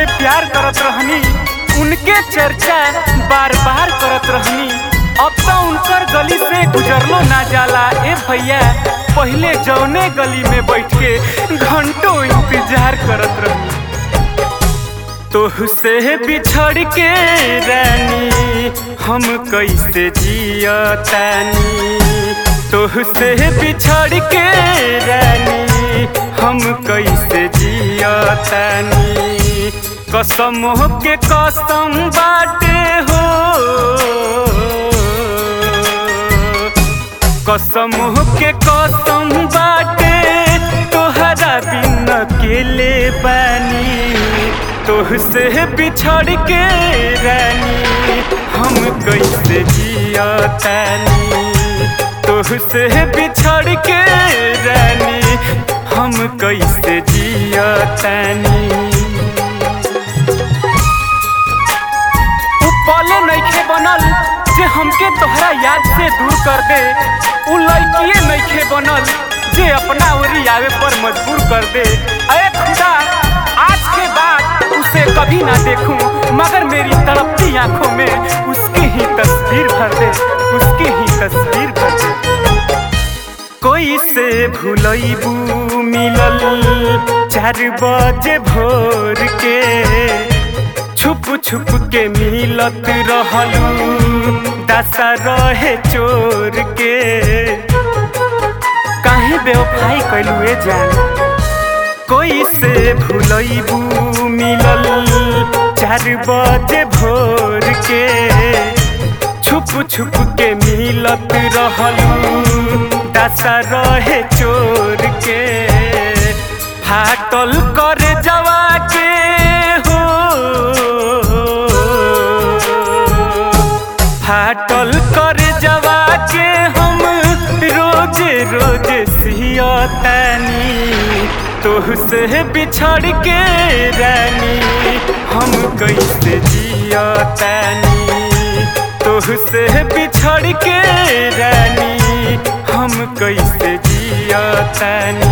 प्यार करत रहनी उनके चर्चा बार बार करत रहनी अब तो उनकर गली से गुजरलो ना जाला ए भैया पहले जौने गली में बैठ के घंटों इंतजार करत रहनी तोहसे बिछड़ के रानी हम कैसे जियतानी तोहसे बिछड़ के रानी हम कैसे जियतानी कसम के कसम बाटे हो कसम के कसम बाटे तोहरा बिन अकेले बानी तोहसे बिछड़ के रानी हम कैसे जियतानी तोहसे बिछड़ के रानी हम कैसे जियतानी उ पले नइखे बनल जे हमके तोहरा याद से दूर कर दे उ लड़किए नइखे बनल जे अपना ओरी आवे पर मजबूर कर दे अरे खुदा आज के बाद उसे कभी ना देखूं मगर मेरी तड़पती आंखों में उसकी ही तस्वीर भर दे उसकी ही तस्वीर भर दे कोई से भूलैबू मिलल चार बजे भोर के छुप छुप के मिलत रहलू दशा रहे चोर के काहे बेवफाई कैलू ए जान कोई से भूलैबू मिलल चार बजे भोर के छुप छुप के मिलत रहलू दशा रहे चोर के फाटल कर जवा के हो फाटल कर जवा के हम रोज रोज सियतानी तोहसे बिछड़ के रानी हम कैसे जियतानी तोहसे बिछड़ के रानी हम कैसे जियतानी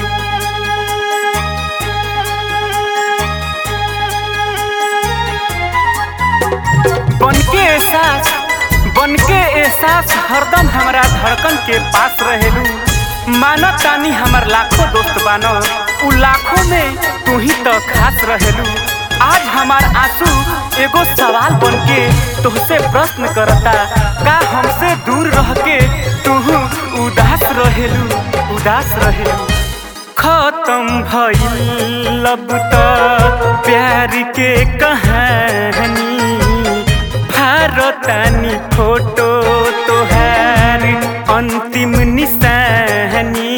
बनके एहसास बनके एहसास हरदम हमारा धड़कन के पास रहेलू मानत तानी हमार लाखों दोस्त बानो उ लाखों में तू ही तो खास रहेलू आज हमार आंसू एगो सवाल बनके तुहसे प्रश्न करता का हमसे दूर रह के तू उदास रहेलू उदास रहेलू खत्म भइल अब त प्यार के कहानी भारतानी फोटो तोहार अंतिम निशानी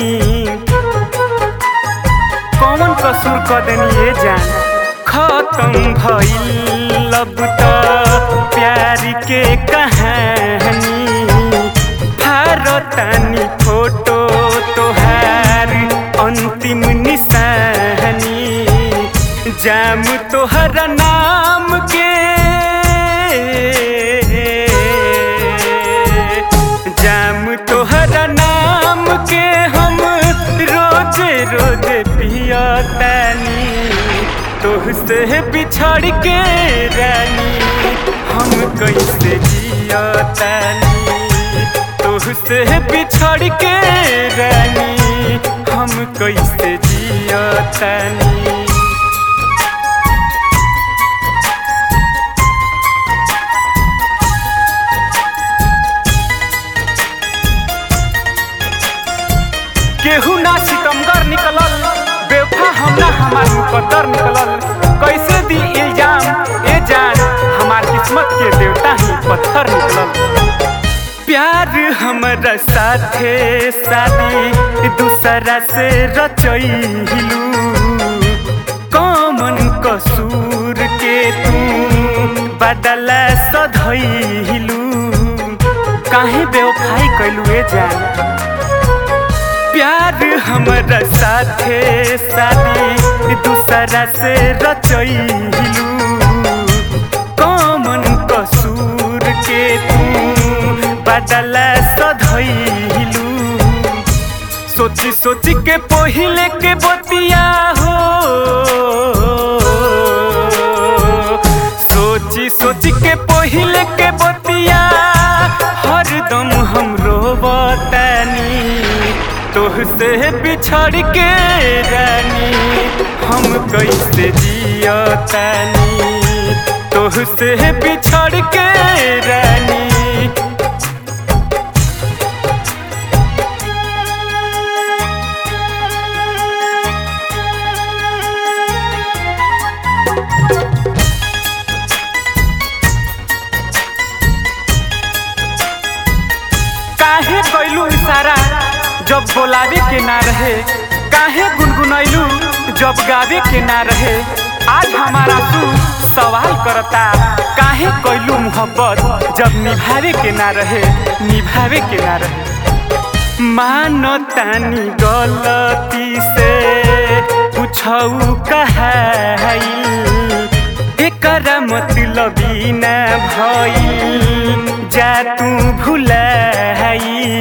कौन कसूर क देनी ये जान खत्म भइल अब त प्यार के कहानी भारतानी फोटो तोहार अंतिम निशानी जाम तोहरा नाम के जाम तोहरा नाम के हम रोज रोज पियतानी तोहसे बिछड़ के रानी हम कैसे जियतानी तोहसे बिछड़ के रानी हम कैसे जियतानी केहू ना सितमगर निकलल बेवफा हम ना हमार मुकद्दर निकलल कैसे दी इल्जाम ए जान हमार किस्मत के देवता ही पत्थर निकलल प्यार हमरा साथे शादी दूसरा से रचैलू कमन कसूर के तू बदला सधैलू काहे बेवफाई कैलू ए जान प्यार हमरा साथे शादी दूसरा से रचैलू कमन कसूर के तू बदला सधैलू सोची सोची के पहिले के बतिया हो तोहसे बिछड़ के रानी हम कैसे जियतानी तोहसे बिछड़ के रानी काहे कैलू इशारा जब बोलावे के ना रहे काहे गुनगुनैलू जब गावे के ना रहे आज हमारा तू सवाल करता काहे कैलू मोहब्बत जब निभावे के ना रहे निभावे के ना रहे मानो तानी गलती से पूछऊ कहाई एकरा मतलबी ना भई जा तू भुलाई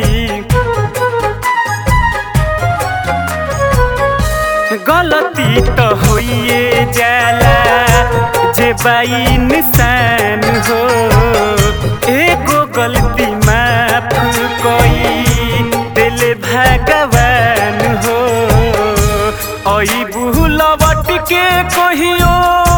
गलती तो होइए जाला जे बाई निशान हो एगो गलती माफ कोई दिल भगवान हो ओई बुलवट के कहियो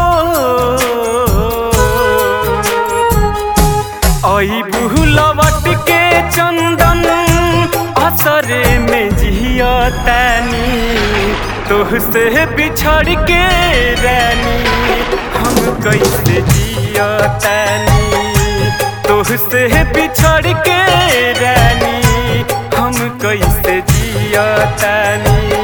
ओई बुलवट के चंदन असरे में जियतानी तोहसे बिछड़ के रानी हम कैसे जियतानी तोहसे बिछड़ के रानी हम कैसे जियतानी